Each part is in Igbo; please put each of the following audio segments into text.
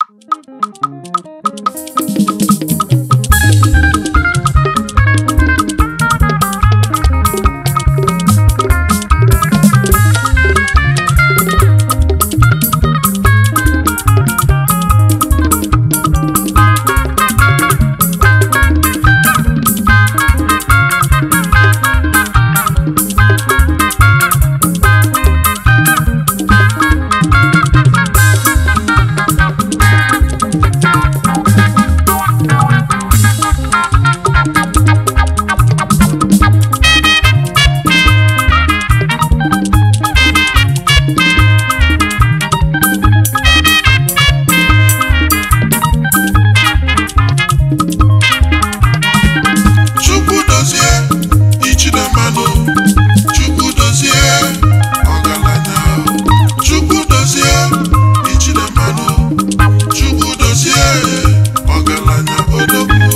chukwu dozie ichinemanụ chukwu dozie ọgaranya chukwu dozie ichinemanụ chukwu dozie ọgaranya odogwu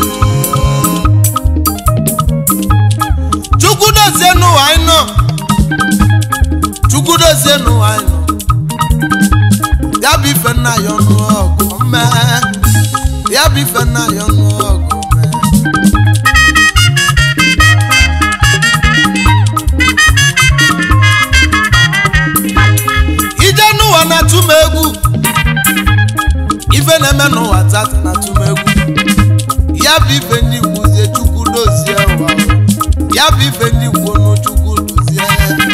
chukwu dozie n'ụwa anyị nọ chukwu dozie n'ụwa anyị nọ ya bụ ife nna ya ọnụ ọgụ mee ya bụ ife nna ya ọnụ ọgụ mee ije n'ụwa na-atụ m egwu ife na-eme n'ụwa tata na-atụ m egwu ya bụ ife ndị gwuzie chukwu dozie ụwa ya bụ ife ndị gwuo n'chukwu dozie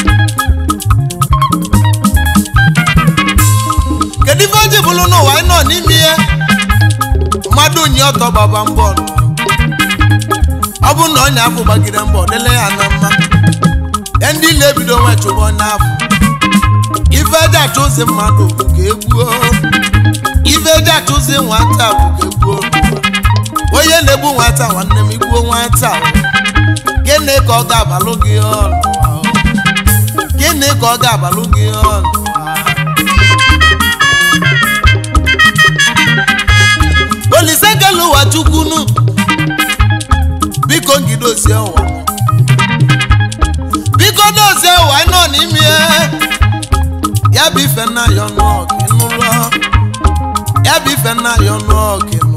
kedu ife o ji bụrụ n'ụwa anyị nọ n'ime ihe mmadụ nye ọtọ gbaba mbọ nọ. ọ bụ na ọnya afọ gbagide mbọ dele ya na mma ya ndị ile ebido nwe chụba onye afọ ife eji achụzi mmadụ bụ ka egbuo ife eji achụzi nwata bụ ka egbuo onye na-egbu nwata nwanne m igbuo nwata gịnị ka ọ ga-abalụ gị ọnụ gịnị ka ọ ga-abalụ gị ọnụ olise kele ụwa chukwunu biko ngidozie ụwa biko dozie ụwa anyị nọ n'ime ya bụ ife nna ya ọnụ ọgụ ịnụlọ ya bụ ife nna ya ọnụ ọgụ ịnụlọ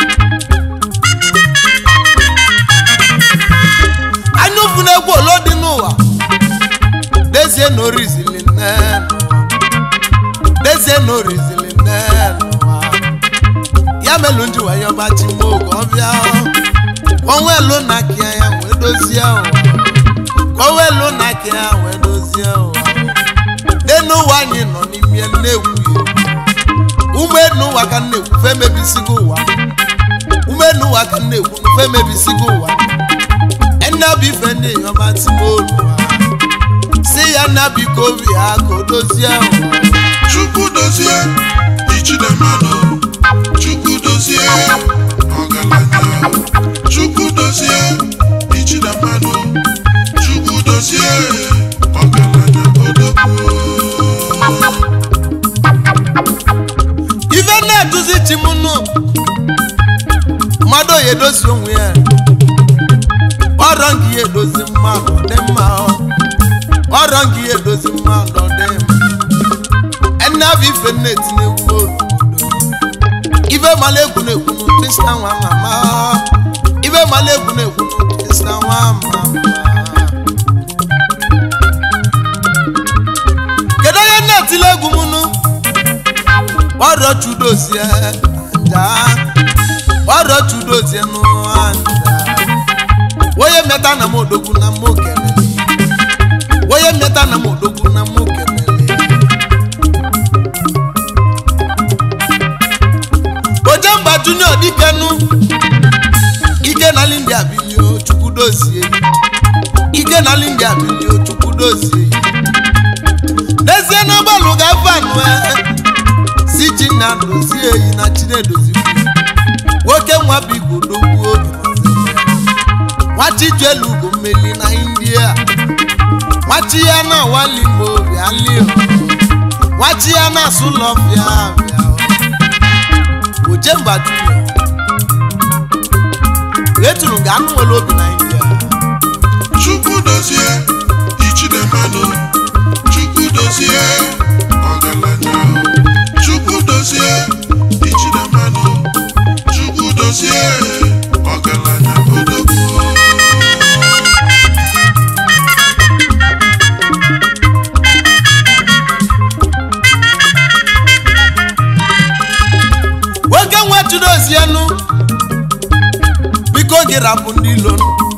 anya ụfụ na-egwu olo dị n'ụwa dezie na orizili nne dezie na orizili nne n'ụwa ya melu nji waye ọgbachi mma oge ọbịa onwe elu na kia ya wee dozie ụwa onwe elu na kia ya wee dozie ụwa n'enu ụwa anyị nọ n'ime na-egwu ume n'ụwa ka na-ekwu fe mebisigo ụwa ume n'ụwa ka na-ekwu fe mebisigo ụwa ẹnna bí fẹ́ ní èèyàn bá ti mọ́ olùwà sí ya nábì kò rí a kò dozie ọ̀hún. chukwu dozie ichinemanụ chukwu dozie ọgaranya chukwu dozie ichinemanụ chukwu dozie ọgaranya odogwu ife na-eduzi chi m nụ mmadụ oyi edozi onwe ya ọrọ nke ya edozi mmadụ ọ dị mma ọ. ọrọ nke ya edozi mmadụ ọ dị mma ẹnna bụ ife na-etinye egwu olu ife mala egwu na-ekwu n'ụtịsa nwa mama ife mala egwu na-ekwu n'ụtịsa nwa mama kedu onye na-etile egwu m nụ ọrọ chudozie nja ọrọ chudozie n'ụwa nja onye mmeta na m odogwu na m okelele onye mmeta na m odogwu na m okelele ojemba junior dikenu ike na lindia bilio chukwudozie ike na lindia bilio chukwudozie n'ezie na ụgbọelu ga-afanụ si chinna dozie eyi na chinedozikwu nwoke nwa biko dogbuo obi nwachijuelu ugo mmeli na india nwachi ya na walimo bịalio nwachi ya na asụlọfịa bịa ojemba junior eturu ga anụ nwere obi na india chukwu dozie ichinemanụ chukwu dozie ọgaranya chukwu dozie chudozienu biko gị rapụ ndị ilo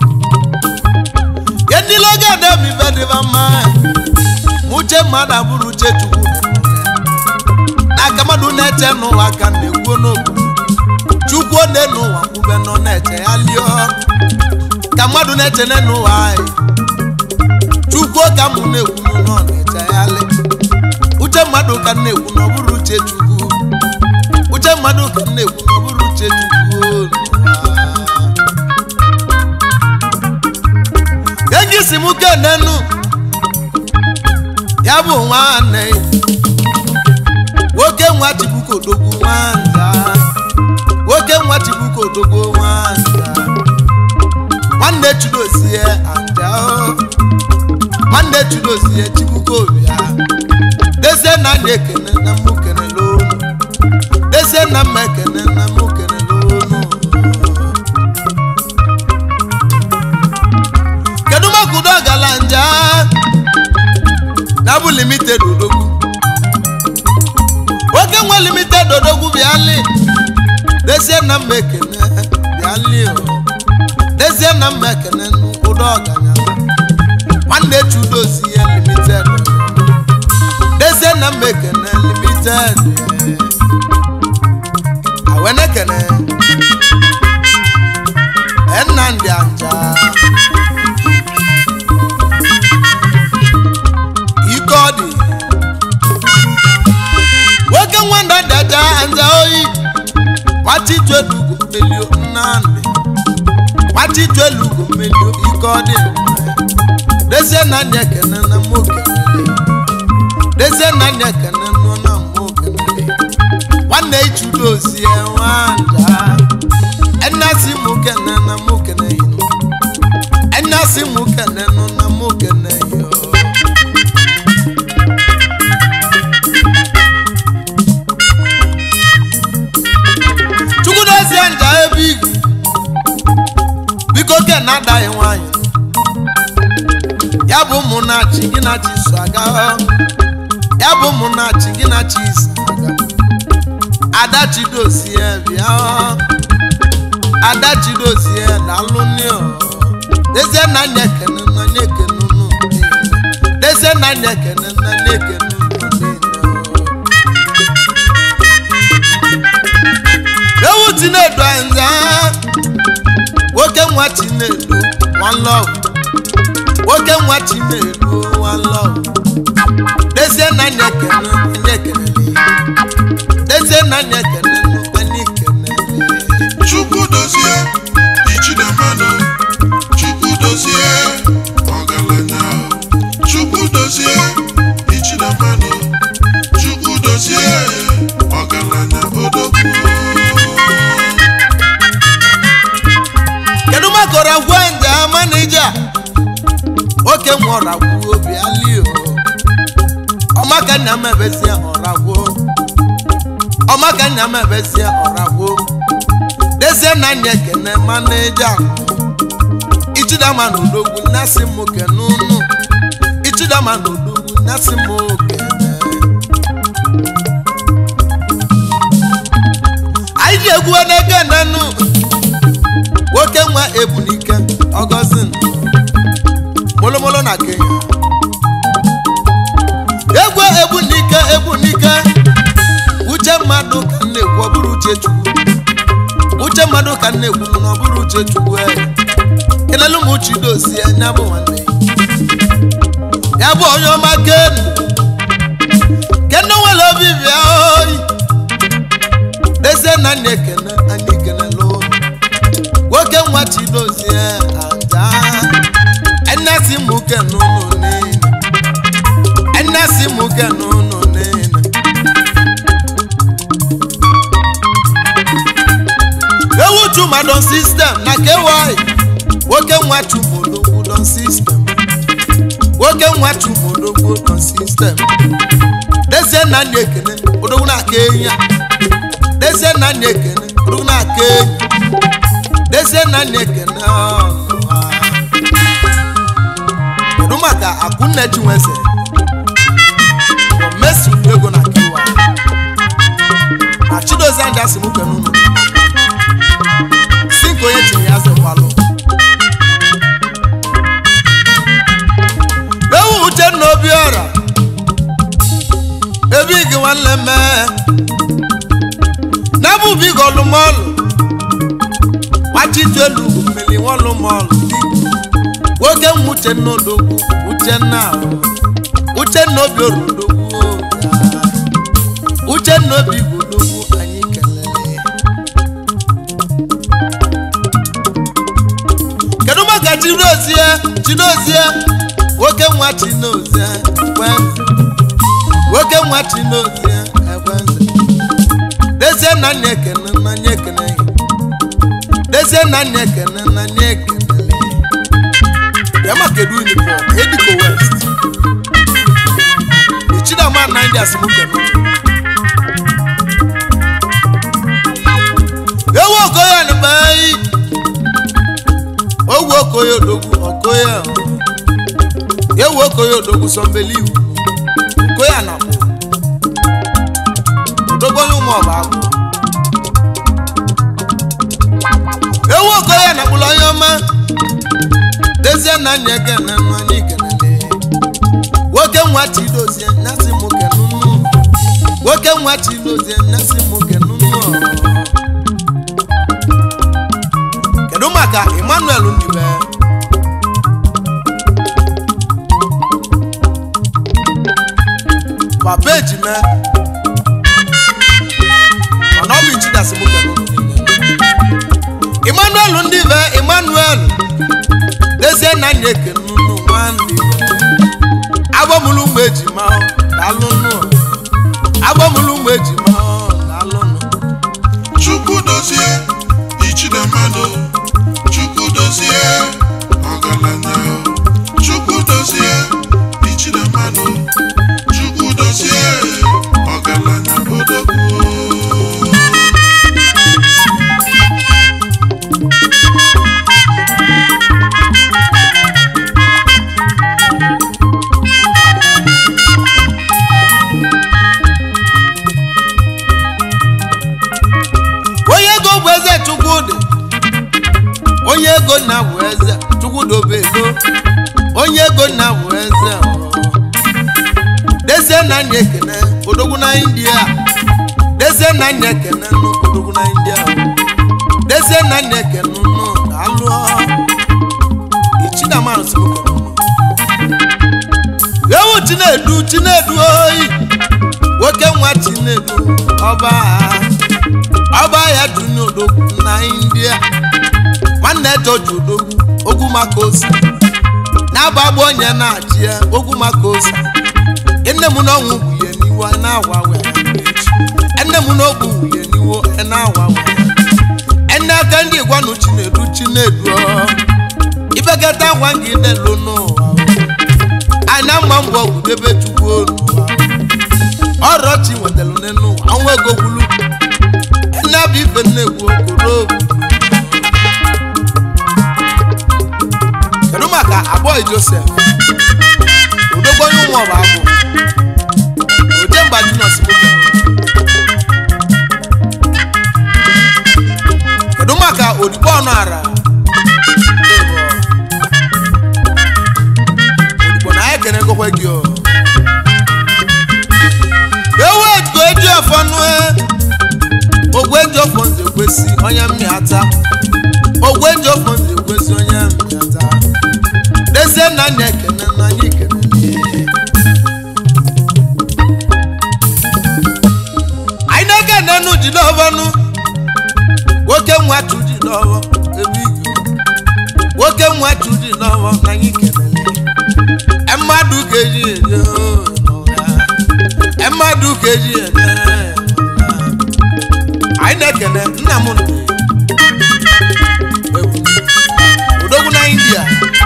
ya ndị ilo ga-ede m ife dịba mma uche mmadụ abụrụ uche chukwu n'aka mmadụ na-eche n'ụwa ka na-ekwuo n'obodo chukwu one n'ụwa kwube nọ na-eche ya lio ka mmadụ na-eche n'ụwa anyị chukwu ka mụ na-ekwu nọ na-eche ya li uche mmadụ ka m na-ekwu na ọ bụrụ uche chukwu uche mmadụ ka m na-ekwu na ọ bụrụ uche chukwu n'ụwa. enyi si m kenenu ya bụ nwanne nwoke nwa chibuko odogwu nwanda nwoke nwa chibuko odogwu nwanda nwanne chudozie anda o. nwanne chudozie chibuko bịa dezie na anyị ekene na mụ kenele unu dezie na mma ekene na mụ kenele unu kedu maka udo gala nja na bụ limited odogwu nwoke nwe limited odogwu bịali dezie na mma ekene bịali o dezie na mma ekene ụdọ ọganya nwanne chudozie limited dezie na mma ekene limited awenekene ennamdi anja ike ọ dị nwoke nwanda daja anja oyi nwachitelugo melio nnamdị nwachitelugo melio ike ọ dị dezie na anya ekene na mụ kenele dezie na anya ekene nọ na mụ kenele nwanne ichudozie nwanda enasi mụ kene na mụ kene yinu enasi mụ kene nọ na mụ kene yo chukwudozie nja ebe igi biko ke na adaghị nwanyị ya bụ ụmụ na-achị gị na chi so aga ya bụ ụmụ na-achị gị na chi so aga ada chidozie bịa ada chidozie daalụ nio dezie na anya ekene na anya ekene unu niile. dezie na anya ekene na anya ekene unu niile. ewu chinedu nza nwoke nwa chinedu one love nwoke nwa chinedu one love dezie na anya ekene anya ekene dezie na anya ekene anya ekene chukwu dozie ichinemanụ chukwu dozie ọgaranya chukwu dozie ichinemanụ chukwu dozie ọgaranya odogwu kedu maka ọragwu nja manija nwoke nwe ọragwu obi alio ọmaka nna m ebezie ọragwu ọmaka nna m ebezie ọragwu dezie na anya ekene manija ichidama na odogwu nnasị m kene unu ichidama na odogwu nnasị m kene anyị ji egwu n'ege nenu nwoke nwa ebunike ọgọzin molomolo na kenya egwu ebunike ebunike uche mmadụ ka m na-ekwu ọ bụrụ uche chukwu uche mmadụ ka m na-ekwu na ọ bụrụ uche chukwu e kelelu m uche dozie ya bụ nwanne ya bụ onye ọma kenu kenu nwere obi bịa oyi dezie na anya ekene anya ekenela ụlọ nwoke nwa chidozie aja enesi muke n'ụlọ niile enesi muke n'ụlọ niile ewu chumadon sistem na kewaị nwoke nwa chumodogwu don sistem nwoke nwa chumodogwu don sistem dezie na anya ekene odogwu na-aka enyi a dezie na anya ekene odogwu na-aka enyi dezie na anya ekene ọnụwa. kedu maka akunne chinweze mesi ego na kewa na chidozie anja si mụ kene unu ka onye chiri ya zekwalụ ewu uchenna obiọra ebe igi nwanne mee n'ebe ubi gọlụmọlụ gbachitu elu mmiri nwọlụmọlụ nwoke nwa uchenna odogwu uchenna ahụ uchenna obi orudogwu uchenna obi godogwu anyị kelele kedu maka chinozie chinozie nwoke nwa chinozie ekwenze nwoke nwa chinozie ekwenze dezie na nya ekene na nya ekene ya dezie na nya ekene na nya ekenele ya ma kedu uniform ediko west ichidama na ndị asimukene ewu okoye ni bayi owu okoye odogwu okoye ahụ. ewu okoye odogwu sọmbeliwu okoye anakpọ odogwu onye ụmụ ọba agwụ ewu okoye anakpụla onye ọma dezie na anya ekene nụ anyị kenele nwoke nwa chidozie nyasị mụ kenụnụ nwoke nwa chidozie nyasị mụ kenụnụ kedu maka emmanuel ndibe papa ejime mana ọ bụ ichidasị mụ kenụnụ emmanuel ndibe emmanuel dezie na anya ekenụnụ nwanne agbamụlụ ụmụ ejima daalụnụ agbamụlụ ụmụ ejima daalụnụ chukwu dozie ichinemanụ chukwu dozie ọgaranya chukwu dozie ichinemanụ chukwu dozie ọgaranya odogwu onye ego bụ eze chukwudị onye ego nna bụ eze chukwudobe ego onye ego nna bụ eze dezie na anya ekene odogwu na india dezie na anya ekene nụ odogwu na india dezie na anya ekene nụ alụ ichidamanụ simokenụ ewu chinedu chinedu oyi nwoke nwa chinedu ọba ha ọba ya dunu odogwu na india nwanne jọji odogwu ogwu maka osi na-agbagbu onye na-achị ya ogwu maka osi nne m na ọnwụ gwuye n'iwu a na-awa wee nne m na ogbu gwuye n'iwu a na-awa wee nne aka ndị gwanụ chinedu chinedu ibekata ngwa gị delu n'ụwa anyị na mma mbọ gwudebe chukwu olu ọrọchi nwetara n'elu ụwa ọnwa ego gwulu nne bụ ife nnekwu okoro kedu maka abụọ josef odogbonye ụmụ ọba abụ oje mba dinos kedu maka odigbo ọnụ ara odigbo na ya kene gokwe gị o ewu ego eji ọfọ nụ ogwe eji ọfọ nze kwesị onye mmịata ogwe eji ọfọ nze kwesị onye mmịata dezie na anya ekene na anyị ekene anyị na-ekene nụ ji n'ọbọnụ nwoke nwatu ji n'ọbọ ebe igi nwoke nwatu ji n'ọbọ na anyị kenele mmadụ ga-eji eje n'ụra mmadụ ga-eji eje anyị na-ekene nna m nne odogwu na india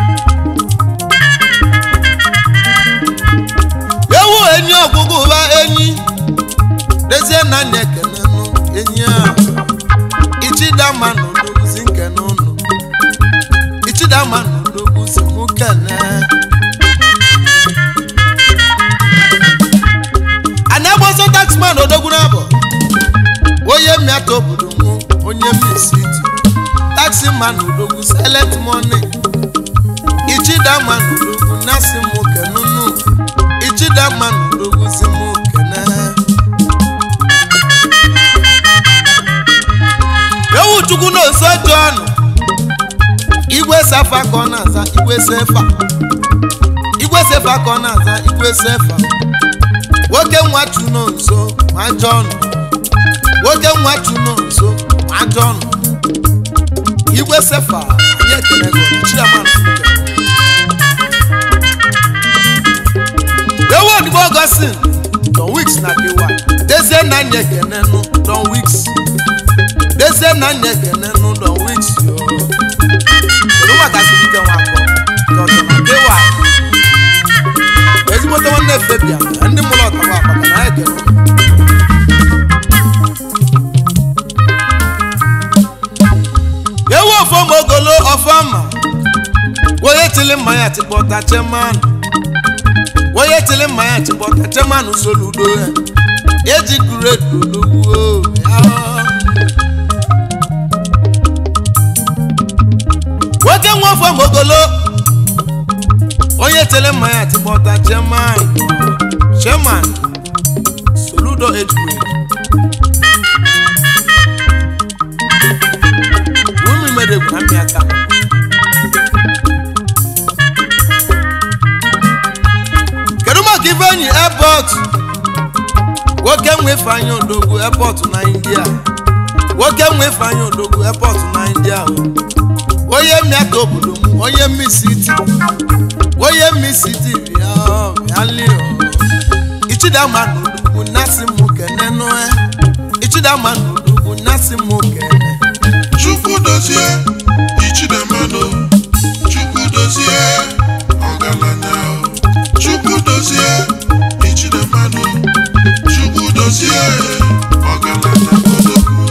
ewu enyi ọgwụgwụ ụba enyi dezie na anya ekene nụ enyi ahụ ichidama na odogwuzi nkene ụnụ ichidama na odogwuzi mụ kene a na-agbaso taxman odogwu n'abọ onye mmiata obodo mụ onye mmisi iti tax maxima na odogwu silent money ichidama na odogwu nasi m kenunu ichidama na odogwu si m kene ewu chukwu na oso john igwe safa ka ọ na-aza igwe sefa igwe sefa ka ọ na-aza igwe sefa nwoke nwa chuno nso ma john nwoke nwa chuno nso ma john igwe sefa anyị ekele gị chiaman ewu odibo gosin don weeks na kewa dezie na anyị ekene nụ don weeks dezie na anyị ekene nụ don weeks yo kedu maka siri ike nwa akọ dọtọ na kewa ezigbote nwanne febia na ndị mụrụ ọtaba maka na anyị ekene ewu ofom ogolo ọfọma onye tili mmanya tịkpọta chemanụ onye tili mmanya tịkpọta chemanụ soludo ya eji kuredu olugbuo nwoke nwa ofom ogolo onye tili mmanya tịkpọta chemanụ chemanụ soludo ejikure umi mere egwu na mmịa aka kedu maka ifeanyi airport nwoke nwe ifeanyi odogwu airport na india nwoke nwe ifeanyi odogwu airport na india o onye mmịaka obodo m onye mmisiti onye mmisiti bịa bịali ichidama na odogwu nasi m kene nụ ichidama na odogwu nasi m kene chukwu dozie ichidemanụ chukwu dozie ọgaranya chukwu dozie ichidemanụ chukwu dozie ọgaranya odogwu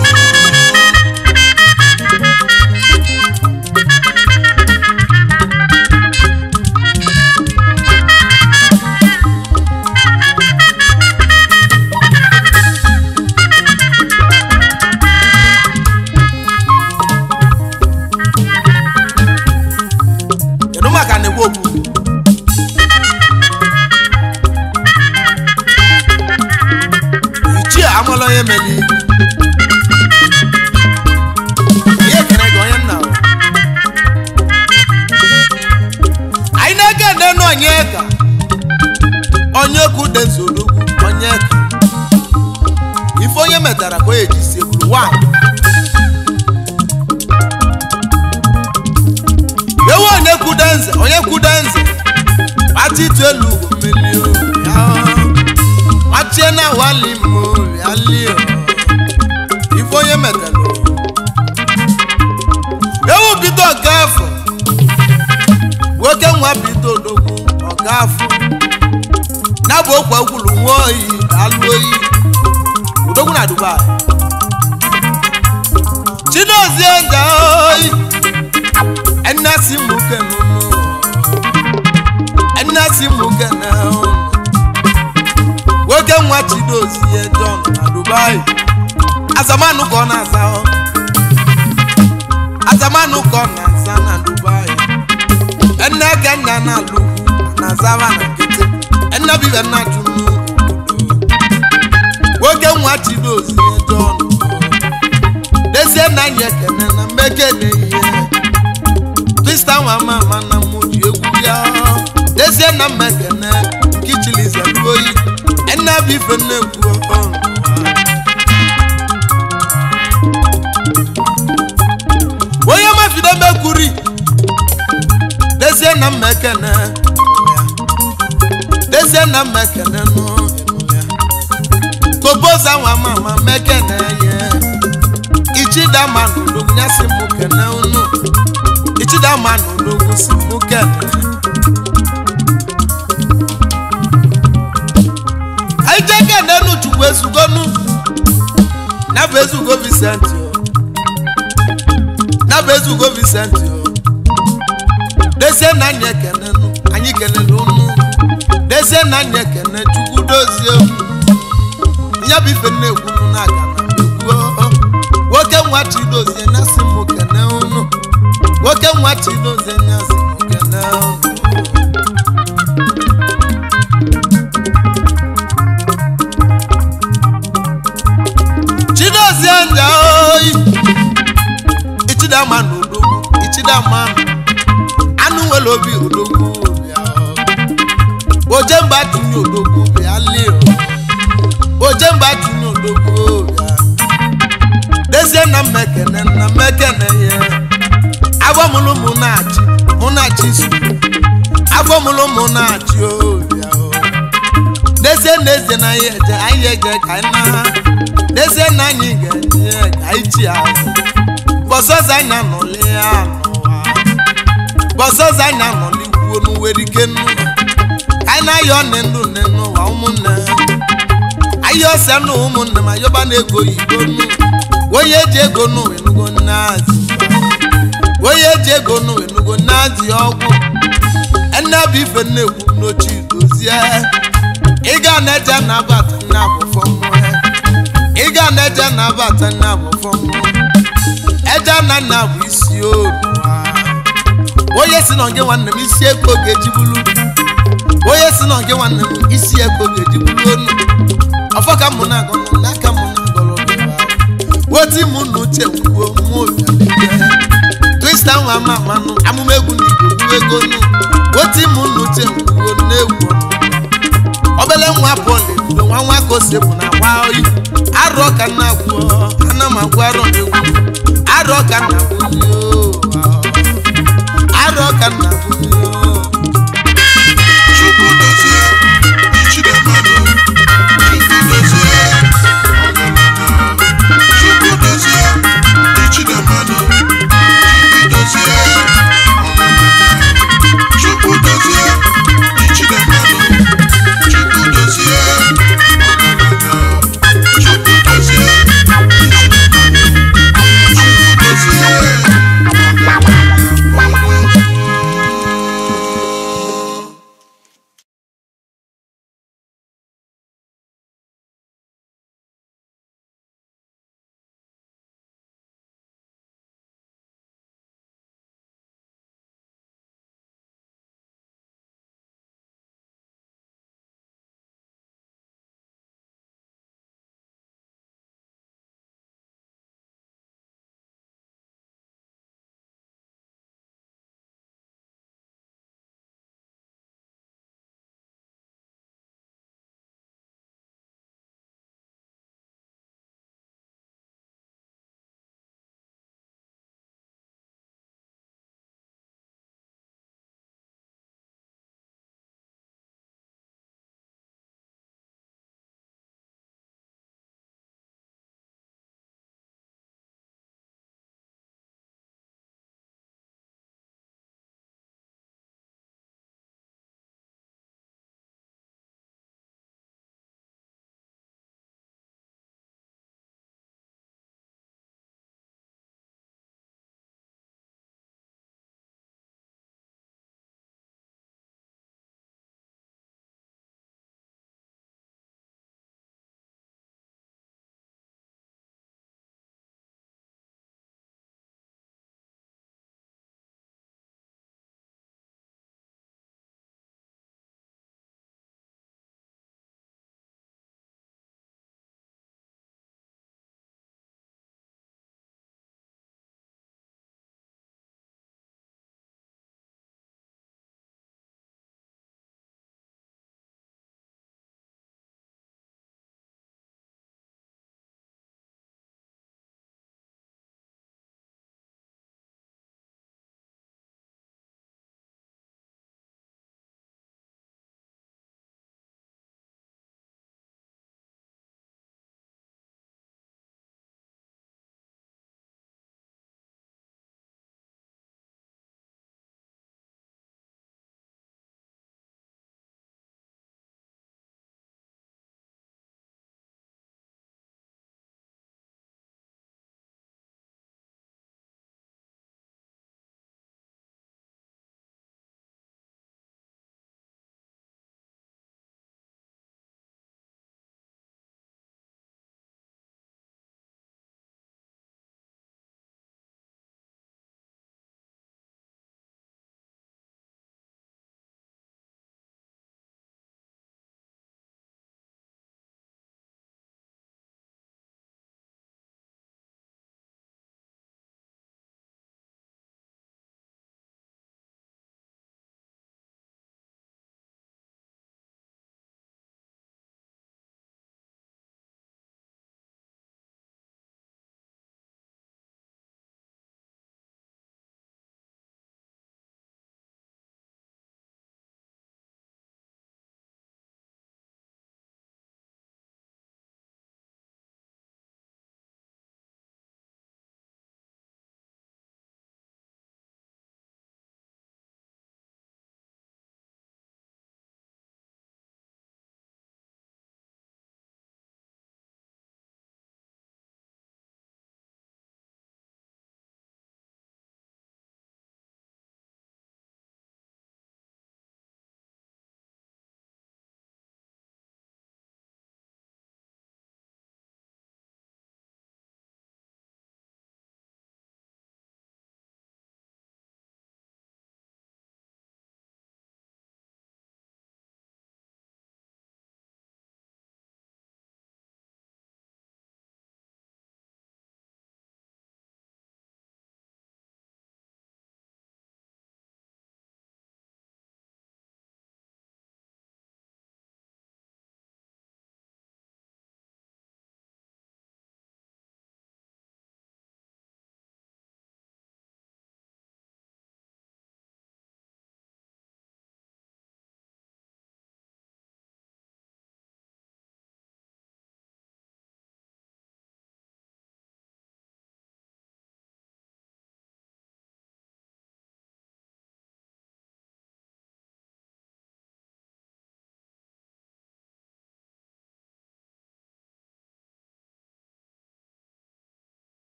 kedu maka na-ekwu okwu ichie amala onye meli ihe kere gị onye nna o. anyị na-ege nenu onye ka onye okwu dị nsologwu onye ka ife onye metara ka o eji si egburu nwanyị ewu onye kwude nze onye kwude nze kpata itu elu ugwo mmeli o, ya. machie na wali mo bịali o. ife onye metara o. ewu bido ọga afọ nwoke nwa bido odogwu ọga afọ na bụ okwu ekwulu nwa oyi alụ oyi odogwu na dubai chidozie ga oyi ẹnna sí mú kẹnu nù ẹnna sí mú kẹnu nwoke nwa chidozi ye john na dubai azamanu kọ na aza ọ azamanu kọ na aza na dubai ẹnna kẹnya na lugwu na azaba na nkịtị ẹnna bibe na tunu obodo nwoke nwa chidozi ye john dezie na anyị ekene na mmekene ihe krista nwa mama na mụ ji egwu ya dezie na mmekene nke chilize oyi ena bụ ife nnekwu ọhụrụ onye mafido mekwuri dezie na mmekene dezie na mmekene nụ koboza nwa mama mekene ye ichidama n'olugwu nyasị mụ kene unu ichidama n'olugwu si mụ kene anyị jee kene nu chukwu ezugonu na bụ ezugo Vincent o na bụ ezugo Vincent o dezie na anyị ekene nu anyị kelele unu dezie na anyị ekene chukwu dozie unu ya bụ ife na-ekwu nụ na-aga na ekwu nwoke nwa chidozie na si mụ kene oke nwa chidozie nyasị okene unu chidozie nja oyi ichidama na odogwu ichidama anụ nwere obi odogwu bịa ojemba tinye odogwu bịa lie ojemba tinye odogwu bịa dezie na mmekene na mmekene ya agbamụlụ mụ na-achị mụ na-achị su agbamụlụ mụ na-achị obịa dezie na eze na anyị eje anyị eje ka anyị na dezie na anyị ga-enye ka anyị chi azụ bọsọzọ anyị anọli ya n'ụwa bọsọzọ anyị anọli kwuo n'uwere ike nnu anyị na-ayọ nne ndụ nne n'ụwa ụmụnne anyị ose nụ ụmụnne ma yọba na-ego yigo nnu onye eji ego nụ enugo nnazi onye eji ego nụ enugo nnazi ọgwụ ene bụ ife na-ekwu n'ochi dozie ịga na-eje nabata nna bụ fọmụe ịga na-eje nabata nna bụ fọmụe eje na nna bụ isi olu onye si na nke nwanne m isi ego ga-ejibulu onye si na nke nwanne m isi ego ga-ejibulu onu ọfọ ka mụ na-agọ n'aka mụ na-agọrọ woti mụ na uche kwuo mụ bịa twista nwa ma manụ amụma egwu ndị igbo kwuo ego nu woti mụ na uche kwuo na-egwu obele nwa bọọlụ ebido nwa nwa ka ose bụ na gba oyi arọ ka nna gwuo ana m agwụ arọ na-egwu arọ ka nna gwuo arọ ka nna gwuo